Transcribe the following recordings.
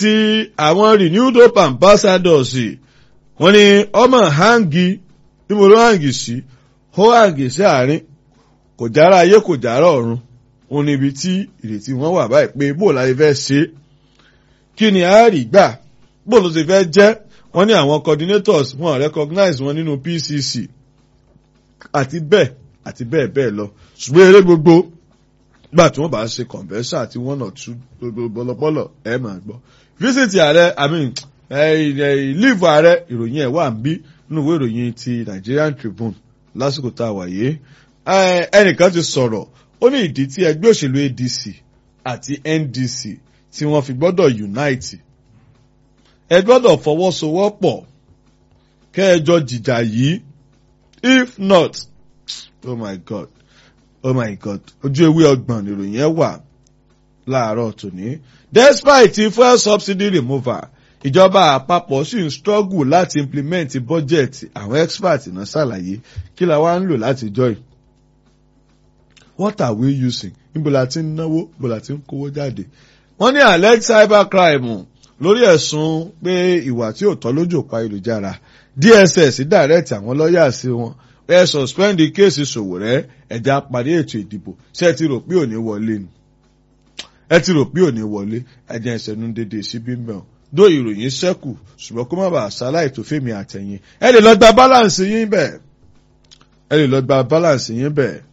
ti àwọn renewed hope ambassadors wọ́n ní ọmọ hangi ní mo ló hangi sí ó hangi sí àárín kò jára ayé kò jára ọ̀run òun níbi tí ìrètí wọn wà báyìí pé bó láyé fẹ́ ṣe é kí ni a rí gbà bó ló ti fẹ́ jẹ́ wọ́n ní àwọn coordinators wọn recognize wọn nínú PCC àti bẹ́ẹ̀ àti bẹ́ẹ̀ bẹ́ẹ̀ lọ ṣùgbọ́n eré gbogbo gbà tí wọ́n bá ṣe convention àti one or two bọ́lọ́bọ́lọ́ ẹ̀ máa gbọ́ visit ààrẹ i mean leave ààrẹ ìròyìn ẹ̀ wà ń bí nínú ìwé ìròyìn ti Nigerian Tribune lásìkò tá a wà yìí ẹnìkan ti sọ̀rọ̀ ó ní ìdí tí ẹgbẹ́ òṣèlú ADC àti NDC tí wọ́n fi gbọ́dọ̀ unite ẹ gbọ́dọ̀ fọwọ́sowọ́pọ̀ kẹ́ẹ̀jọ jìjà yìí if not oh my god oh my god ojú ewé ọgbọ̀n ìròyìn ẹ wà láàárọ̀ tòní despite fuel subsidy removal ìjọba àpapọ̀ sì ń struggle láti implement budget àwọn experts náà ṣàlàyé kí la wá ń lò láti join what are we using níbo la ti ń náwó níbo la ti ń kówó jáde wọ́n ní alex cybercrime lórí ẹ̀sùn pé ìwà tí ò tọ́ lójú òpá ayélujára DSS direct àwọn lọ́ọ̀yà sí wọn ẹ suspend kéèsì Sowore ẹ̀já parí ètò ìdìbò ṣé ẹ ti rò pé òní wọlé ni ẹ ti rò pé òní wọlé ẹ̀jẹ̀ ìṣẹ̀nu dédé síbí mẹ́ọ̀ dó ìròyìn ṣẹ́kù ṣùgbọ́n kó má bàa ṣaláì tó fèmí àtẹ̀yìn ẹ lè lọ gba balance yín bẹ́ẹ̀ ẹ lè lọ gba balance yín bẹ́ẹ̀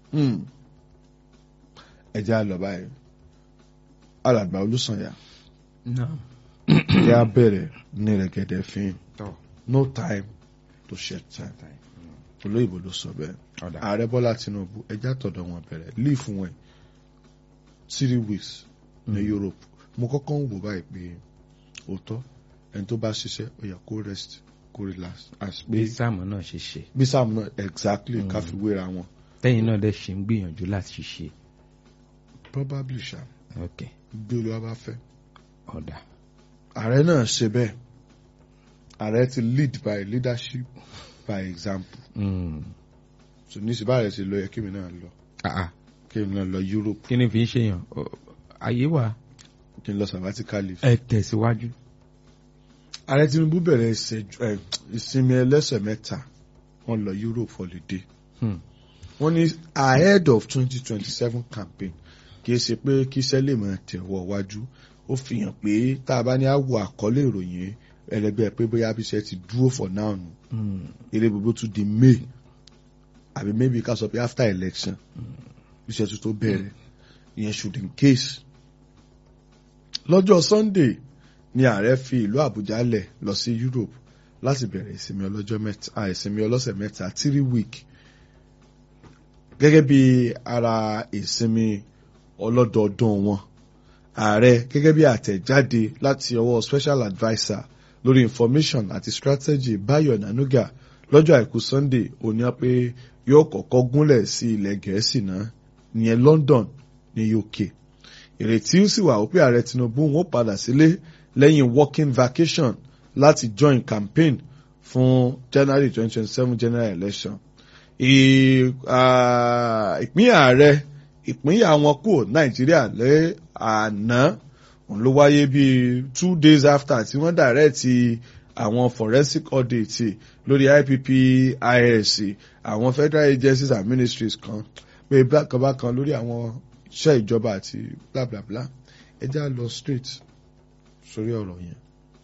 ẹ jẹ́ àlọ́ báyìí alàgbà olùsànyà yà bẹ̀rẹ̀ ní rẹ̀gẹ̀dẹ̀ fín no time to shed time olóyìnbó ló sọ bẹ́ẹ̀ ààrẹ bọ́lá tinubu ẹjá tọ̀dọ̀ wọn bẹ̀rẹ̀ leave wọn three weeks ní europe mo kọ́kọ́ ń wò báyìí pé òótọ́ ẹni tó bá ṣiṣẹ́ ó yẹ kó rest kó relax as pé bí sáàmù náà ṣe ṣe bí sáàmù náà exactly ká fi wéra wọn. tẹ́yìn náà dẹ̀ ṣe ń gbìyànjú láti ṣe. probably ṣá ok bí olúwa bá fẹ́. ọ̀dà ààrẹ náà ṣe bẹ́ẹ̀ ààrẹ ti lead by leadership by example. Mm. so ní ìsìnbá rẹ̀ ṣe lọ yẹ kí mi náà lọ Ah, ah. kí mi náà lọ Europe kí ni fi ń ṣèyàn Ọ- ayé wa kí n lọ sabbatical leave. ẹ tẹ̀síwájú. ààrẹ Tinubu bẹ̀rẹ̀ ìṣẹ́jú- ẹ, ìsinmi ẹlẹ́sẹ̀ mẹ́ta wọ́n lọ Europe holiday Hmm. wọ́n ní ahead of twenty twenty seven campaign kì í ṣe pé kí iṣẹ́ lè máa tẹ̀wọ́ wájú ó fi hàn pé tá a bá ní àwọ̀ àkọlé ìròyìn ẹlẹgbẹ́ pé bóyá bí iṣẹ́ ti dúró for now nù Hmm. eré gbogbo tún di May àbí maybe ká sọ pé after election iṣẹ́ tún tó bẹ̀rẹ̀ ìyẹn should in case lọ́jọ́ Sunday ni ààrẹ fi ìlú Àbújá lẹ̀ lọ sí Europe láti bẹ̀rẹ̀ ìsinmi ọlọ́jọ́ mẹ́ta ah, ìsinmi ọlọ́sẹ̀ mẹ́ta three week gẹ́gẹ́ bí ara ìsinmi ọlọ́dọọdún wọn ààrẹ gẹ́gẹ́ bí àtẹ̀jáde láti ọwọ́ special adviser lórí information àti strategy Bayo Nanuga lọ́jọ́ àìkú Sunday òní á pé yóò kọ́kọ́ gúnlẹ̀ sí ilẹ̀ Gẹ̀ẹ́sì náà ìyẹn London ní UK ìrètí sì wà wípé ààrẹ Tinubu wọn padà sílé lẹ́yìn working vacation láti join campaign fún January twenty twenty seven general election ì- ah, ìpín ààrẹ ìpínyà wọn kúrò Nàìjíríà lẹ́ àná òun ló wáyé bíi two days after tí wọ́n dàrẹ́ẹ̀tì àwọn forensic audit lórí IPPIS àwọn federal agencies and ministries kan pé bákanbákan lórí àwọn iṣẹ́ ìjọba àti bla bla bla ẹ já lọ straight sórí ọ̀rọ̀ yẹn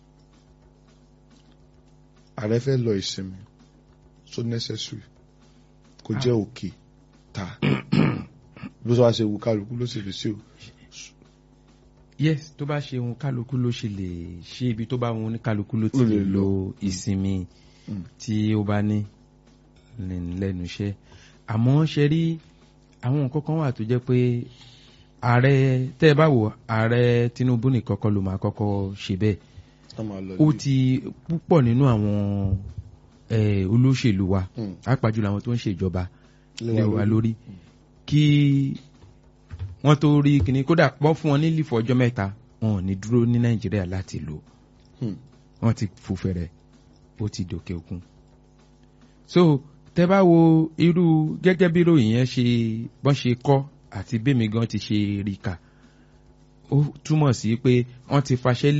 ààrẹ fẹ́ lọ ìsinmi so necessary kò jẹ́ òkè ta bó sọ wá ṣe wù kálukú ló sì fi sí o yes tó bá ṣe ohun kálukú ló ṣe lè ṣe ibi tó bá wọn ní kálukú ló ti Ló lè lè lo lọ. ìsinmi Mm. tí ó bá ní lẹ́nu- lẹ́nu iṣẹ́ àmọ́ ṣe rí àwọn nǹkan kan wà tó jẹ́ pé ààrẹ tẹ́ ẹ bá wò ààrẹ Tinubu nìkan kọ́ ló máa kọ́kọ́ ṣe bẹ́ẹ̀ wọ́n máa lọ ó lé. ti púpọ̀ nínú àwọn eh, olóṣèlú wa Mm. pàápàá jùlọ àwọn tó ń ṣèjọba Lé lé wa lórí kí wọ́n tó rí kíní kódà pọ́ fún wọn ní lífọ̀ ọjọ́ mẹ́ta wọn ò ní dúró ní Nàìjíríà láti lò Hmm. wọ́n ti fòfẹ̀rẹ̀ ó ti dòkè òkun. so tẹ́ bá wo irú gẹ́gẹ́ bí ròyìn yẹn ṣe bọ́n ṣe kọ́ àti bẹ́mi gan ti ṣe rí kà ó túmọ̀ sí pé wọ́n ti faṣẹ́